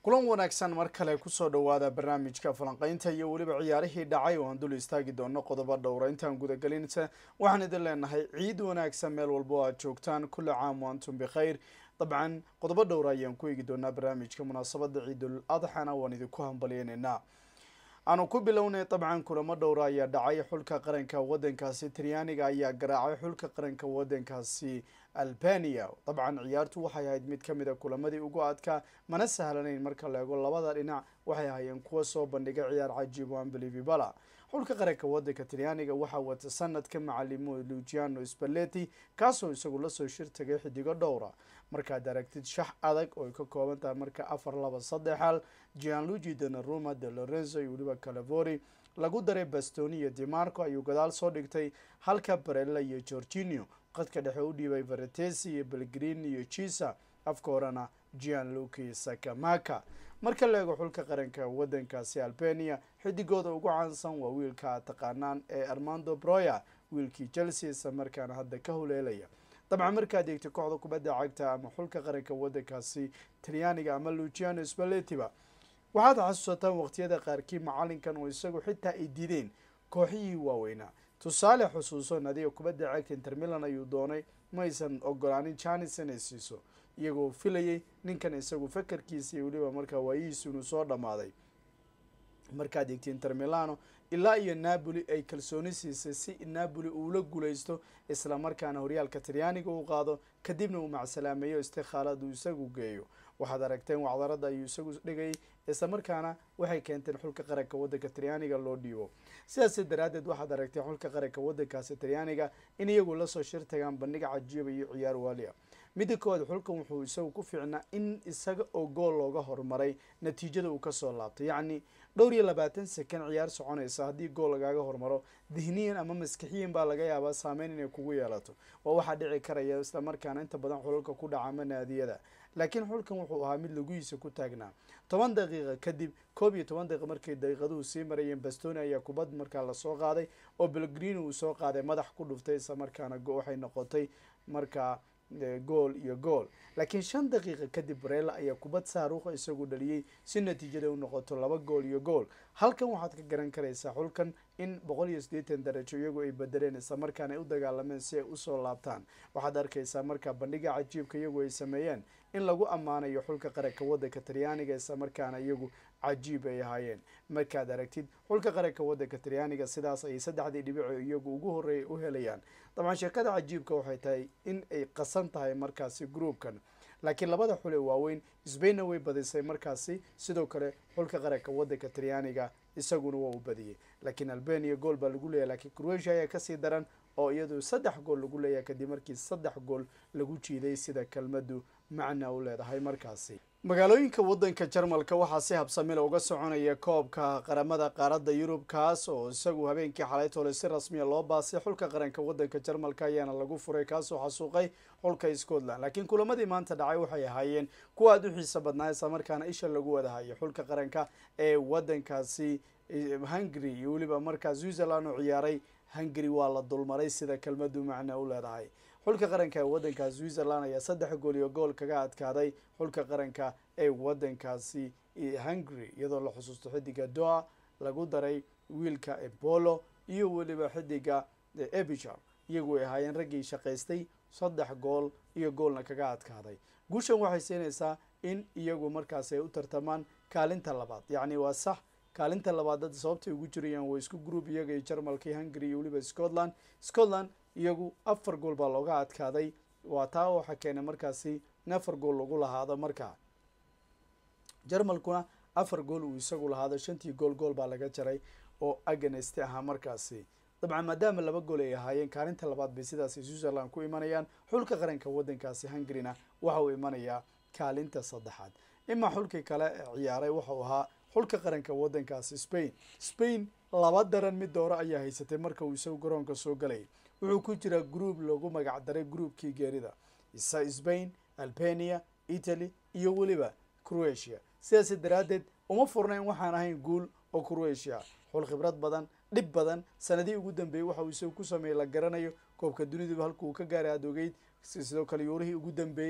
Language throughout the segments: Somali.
kulan wanaagsan mar kale kusoo dhawaada barnaamijka falanqeynta iyo weliba ciyaarihii dhacay oo aan dul istaagi doono qodobo dhowra intaan gudagelinsa waxaan idin leenahay ciid wanaagsan meel walba oo aad joogtaan kulli caam wa antum bikhayr dabcan qodobo dhowra ayaan ku eegi doonaa barnaamijka munaasabada ciidul adxana waan idinku hambalyeynayna aanu ku bilownay dabcan kulamo dhowra ayaa dhacay xulka qaranka wadankaasi talyaaniga ayaa garaacay xulka qaranka wadankaasi albania dabcan ciyaartu waxay ahayd mid kamid a kulamadii ugu adkaa mana sahlanayn marka la eego labada dhinac waxay ahaayeen kuwa soo bandhigay ciyaar cajiib o unbelievibala xulka qaranka wadanka talyaaniga waxaa wata sanadka macalimo lugiano spaleti kaasoo isagu lasoo shirtagay xidigo dhowra markaad aragtid shax adag oo ay ka kooban tahay marka afar laba saddex hal gianluigi donaruma de lorenzo iyo weliba calavori lagu daray bastoni iyo dimarco ayuu gadaal soo dhigtay halka barella iyo gorginio qadka dhexe u dhiibay varetesi iyo belgrin iyo chisa afka horena gianluki sakamaka marka la eego xulka qaranka wadankaasi albania xidigooda ugu caansan waa wiilka taqaanaan ee armando broya wiilkii chelsea isla markaana hadda ka huleelaya dabcan markaad eegtay kooxda kubadda cagta ama xulka qaranka wadankaasi talyaaniga ama lugiano spaletiba waxaad xasuusataan waqtiyada qaarkii macalinkan oo isagu xitaa ay dideen kooxihii waaweynaa tusaale xusuuso nadiga kubadda cagta intermilan ayuu doonay maysan ogolaanin janis inay siiso iyagoo filayay ninkan isagu fakarkiisa iyo weliba markaa waayihiisu inuu soo dhammaaday markaad eegtay intermilano ilaa iyo napoli ay kalsooni siisay si napoli uula guuleysto isla markaana horyaalka talyaaniga uu qaado kadibna uu macsalaameeyo istikhaalad uu isagu geeyo waxaad aragteen wacdarada ayuu isagu dhigayay isla markaana waxay keenteen xulka qaranka wadanka talyaaniga loo dhiibo sidaas daraadeed waxaad aragtay xulka qaranka wadankaasi talyaaniga in iyagu lasoo shir tagaan bandhiga cajiiba iyo ciyaar waaliya midda koowaad xulkan wuxuu isagu ku fiicnaa in isaga oo gool looga horumaray natiijada uu kasoo laabtay yacni dhowr iyo labaatan sekan ciyaar soconaysa haddii gool lagaaga hormaro dihniyan ama maskixiyan baa laga yaabaa saameyn inay kugu yeelato waa waxaa dhici karaya isla markaana inta badan xulalka ku dhaca ama naadiyada laakiin xulkan wuxuu ahaa mid laguhiisa ku taagnaa toban daqiiqa kadib koob iyo toban daqiiqa markay daqiiqaduhu sii marayeen bastoni ayaa kubad markaa lasoo qaaday oo belgrini uu soo qaaday madax ku dhuftay isla markaana waxay noqotay markaa gool iyo gool laakiin shan daqiiqa kadib barella ayaa kubad saaruuqa isagu dhaliyey si natiijada u noqoto laba gool iyo gool halkan waxaad ka garan karaysaa xulkan in boqol iyo siddeetan darajo iyagu ay bedeleen isla markaana ay u dagaalameen si ay usoo laabtaan waxaad arkaysaa markaa bandhiga cajiibka iyagu ay sameeyeen in lagu ammaanayo xulka qaranka wadanka talyaaniga isla markaana iyagu cajiib ay ahaayeen markaad aragtid xulka qaranka wadanka talyaaniga sidaas ayay saddexdii dhibico iyagu ugu horreeya u helayaan dabcan sheekada cajiibka waxay tahay in ay qasan tahay markaasi groupkan laakiin labada xul ee waaweyn sbainna way badisay markaasi sidoo kale xulka qaranka wadanka talyaaniga isaguna waa u badiyey laakiin albania gool baa lagu leeyahy lakiin croatia ayaa kasii daran oo iyadu saddex gool lagu leeyahay kadib markii saddex gool lagu jiiday sida kelmadu macna u leedahay markaasi magaalooyinka wadanka jarmalka waxaa si habsamila uga soconaya koobka qaramada qaaradda yurub kaas oo isagu habeenkii xalaytoole si rasmiya loo baasay xulka qaranka wadanka jarmalka ayaana lagu furay kaasoo xasuuqay xulka scotland laakiin kulamadii maanta dhacay waxay ahaayeen kuwa aada u xiisa badnaa isla markaana isha lagu wadahayo xulka qaranka ee wadankaasi hungary iyo weliba markaa switzerland oo ciyaaray hungary waa la dulmaray sida kelmadu macna u leedahay xulka qaranka ee wadanka switzerland ayaa saddex gool iyo gool kaga adkaaday xulka qaranka ee wadankaasi hungary iyadoo la xusuusto xidiga doa lagu daray wiilka ebolo iyo weliba xidiga ebichar iyagu ay ahaayeen raggii shaqaystay saddex gool iyo goolna kaga adkaaday guushan waxay siinaysaa in iyagu markaasi ay u tartamaan kaalinta labaad yacni waa sax kaalinta labaad dad sababtay ugu jirayaan waa isku group iyaga iyo jarmalkii hungary iyo weliba scotland scotland iyagu afar gool baa looga adkaaday waa taa waxaa keenay markaasi in afar gool lagu lahaado markaa jarmalkuna afar gool uu isagu lahaado shantii gool gool baa laga jaray oo aganesti ahaa markaasi dabcan maadaama laba gool ay ahaayeen kaalinta labaad bay sidaasi switzerland ku imanayaan xulka qaranka wadankaasi hungaryna waxa uu imanayaa kaalinta saddexaad imaa xulkii kale ciyaaray waxau ahaa xulka qaranka wadankaasi spain spain laba daran mid dooro ayaa haysatay marka uu isagu garoonka soo galayay wuxuu ku jiraa group lagu magac daray groupkii geerida isa spain albania italy iyo weliba croatia sidaas daraaddeed uma furnayn waxaan ahayn guul oo croatia xul khibrad badan dhib badan sanadihii ugu dambeeyey waxa uu isagu ku sameeyey la garanayo koobka duniduba halka uu ka gaaray aad ogeyd sidoo kale yuurihii ugu dambeeyey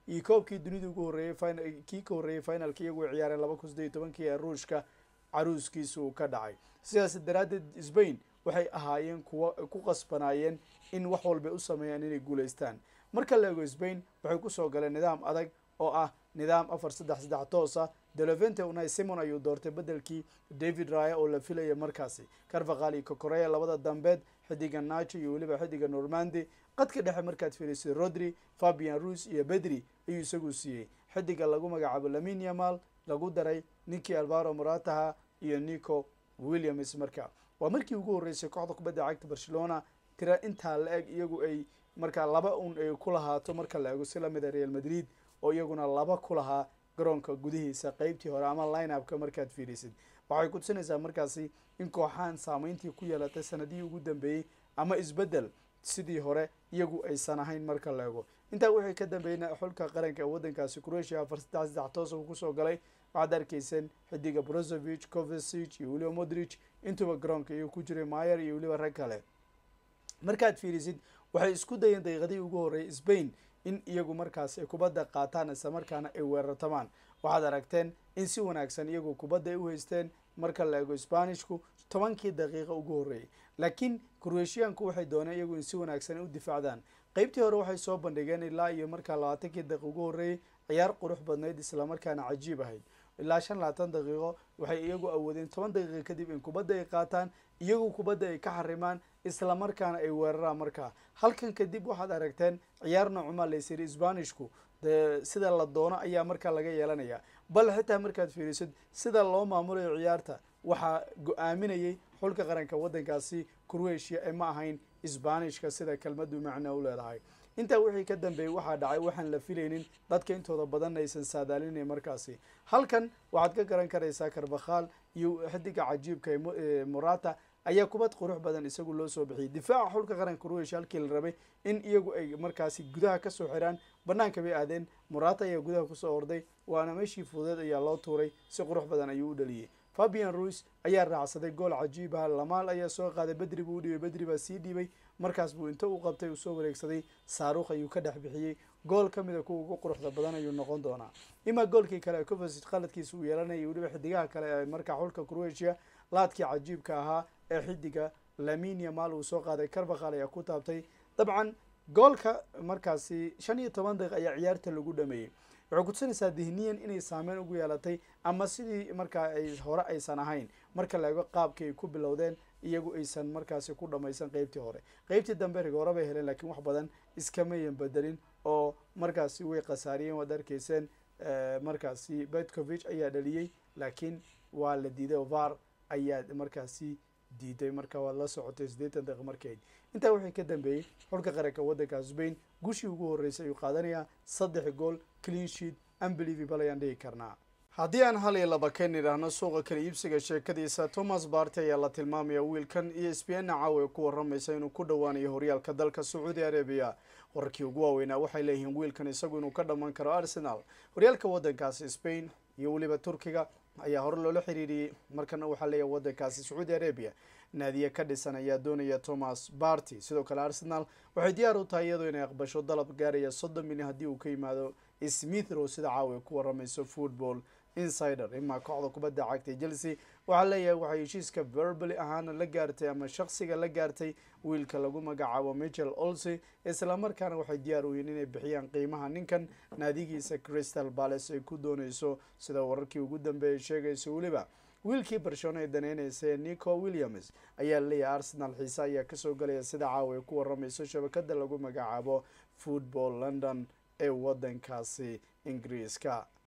iyo koobkii dunida ugu horreeyey kii ka horreeyey finalka iyagu ay ciyaareen laba kun sideed iyo tobankii ee ruushka caruuskiisa uu ka dhacay sidaas daraaddeed spain waxay ahaayeen kuwa ku qasbanaayeen in wax walbay u sameeyaan inay guulaystaan marka la eego spain waxay kusoo galeen nidaam adag oo ah nidaam afar saddex saddex toosa delovente unai simon ayuu doortay bedelkii david raya oo la filaya markaasi carvaqal iyo kokoreya labada dambeed xidiga nacho iyo weliba xidiga normandi qadka dhexe markaad fiirisay rodri fabian ruis iyo bedri ayuu isagu siiyey xidiga lagu magacaabo lamin yamal lagu daray ninkii alvaro morataha iyo nico williams marka waa markii ugu horreysay kooxda kubadda cagta barcelona tira intaa la eg iyagu ay markaa laba un ay ku lahaato marka la ego si lamida real madrid oo iyaguna laba ku lahaa garoonka gudihiisa qeybtii hore ama line upka markaad fiirisid waxay kutusinaysaa markaasi in kooxahan saameyntii ku yeelatay sanadihii ugu dambeeyey ama isbeddel sidii hore iyagu aysan ahayn marka la ego intaa wixii ka dambeeyna xulka qaranka ee waddankaasi croatia afar saddex saddex toos uu kusoo galay waxaad arkayseen xidiga brozovich covesig iyo weliba modrich intuba garoonka iyo ku jiray mayer iyo weliba rag kale markaad fiirisid waxay isku dayeen daqiiqadii ugu horreeyay spain in iyagu markaas ay kubadda qaataan isla markaana ay weerartamaan waxaad aragteen in si wanaagsan iyagu kubadda ay u haysteen marka la eego sbanishku tobankii daqiiqa ugu horreeyay laakiin croatianku waxay dooneen iyagu in si wanaagsan ay u difaacdaan qeybtii hore waxay soo bandhigeen ilaa iyo markaa labaatankii daqiiqa ugu horreeyay ciyaar qurux badnayd islamarkaana cajiib ahayd ilaa shan labaatan daqiiqo waxay iyagu awoodeen toban daqiiqa kadib in kubadda ay qaataan iyagu kubadda ay ka xarimaan islamarkaana ay weeraraan markaa halkan kadib waxaad aragteen ciyaar noocumaa laysiri sbanishku de sida la doono ayaa markaa laga yeelanaya bal xitaa markaad fiirisid sida loo maamulayo ciyaarta waxaa go-aaminayay xulka qaranka waddankaasi croatia ee ma ahayn sbanishka sida kelmadu macna u leedahay intaa wixii ka dambeeyey waxaa dhacay waxaan la filaynin dadka intooda badan aysan saadaalinayn markaasi halkan waxaad ka garan karaysaa karbakhaal iyo xidiga cajiibka ee morata ayaa kubad qurux badan isagu loo soo bixiyay difaaca xulka qaranka croatia halkii la rabay in iyagu ay markaasi gudaha kasoo xiraan banaanka bay aadeen morata ayaa gudaha kusoo orday waana meeshii fudeed ayaa loo tuuray si qurux badan ayuu u dhaliyey fabian ruis ayaa raacsaday gool cajiib ah lamaal ayaa soo qaaday bedri buu u dhibay bedri baa sii dhiibay markaas buu inta u qabtay uu soo wareegsaday saaruukh ayuu ka dhex bixiyey gool ka mida kuwa ugu quruxda badan ayuu noqon doonaa imaa goolkii kale covesig qaladkiisa uu yeelanayay weliba xidigaha kale ee markaa xulka croatia laadkii cajiibka ahaa ee xidiga lamin yamal uu soo qaaday carbakal ayaa ku taabtay dabcan goolka markaasi shan iyo toban daqiiq ayaa ciyaarta lagu dhameeyey waxay kutusinaysaa dihniyan inay saameyn ugu yeelatay ama sidii markaa ay hore aysan ahayn marka la eego qaabkii ay ku bilowdeen iyagu aysan markaasi ku dhamaysan qeybtii hore qeybtii dambe rigoora bay heleen lakiin wax badan iskamayan bedelin oo markaasi way khasaariyeen waad arkayseen markaasi betcovich ayaa dhaliyey laakiin waa la diiday var ayaa markaasi diiday marka waad la socotay siddeetan daqiiq markeed intaa wixii ka dambeeyey xulka qaranka waddanka spain gushii ugu horreysay ayuu qaadanayaa saddex gool clean sheet unbelievable ayaan dhigi karnaa haddii aan hal iyo laba ka nidhaahno suuqa kala iibsiga sheekadiisa thomas barty ayaa la tilmaamaya wiilkan iyo sbna caawa ku waramaysa inuu ku dhowaanayo horyaalka dalka sacuudi arabiya wararkii ugu waaweynaa waxay leeyihiin wiilkan isagu inuu ka dhammaan karo arsenal horyaalka waddankaasi spain iyo weliba turkiga ayaa hore loola xiriiriyey markana waxaa leeyahay waddankaasi sacuudi arabia naadiye ka dhisan ayaa doonaya thomas barty sidoo kale arsenal waxay diyaar u tahay iyadoo inay aqbasho dalab gaaraya soddon milyan haddii uu ka yimaado smithrow sida caawa ku waramayso football insider imaa kooxda kubadda cagtay chelsea waxaa leeyahay waxay heshiiska verbally ahaana la gaartay ama shaksiga la gaartay wiilka lagu magacaabo michel olsey islamarkaana waxay diyaar u yihiin inay bixiyaan qiimaha ninkan naadigiisa crystal palace ay ku dooneyso sida wararkii ugu dambeeyay sheegaysa weliba wiilkii barcelona ee daneyneysa ee nico williams ayaa laleeyahay arsenal xiise ayaa kasoo galaya sida caawa ay ku waramayso shabakada lagu magacaabo football london ee waddankaasi ingiriiska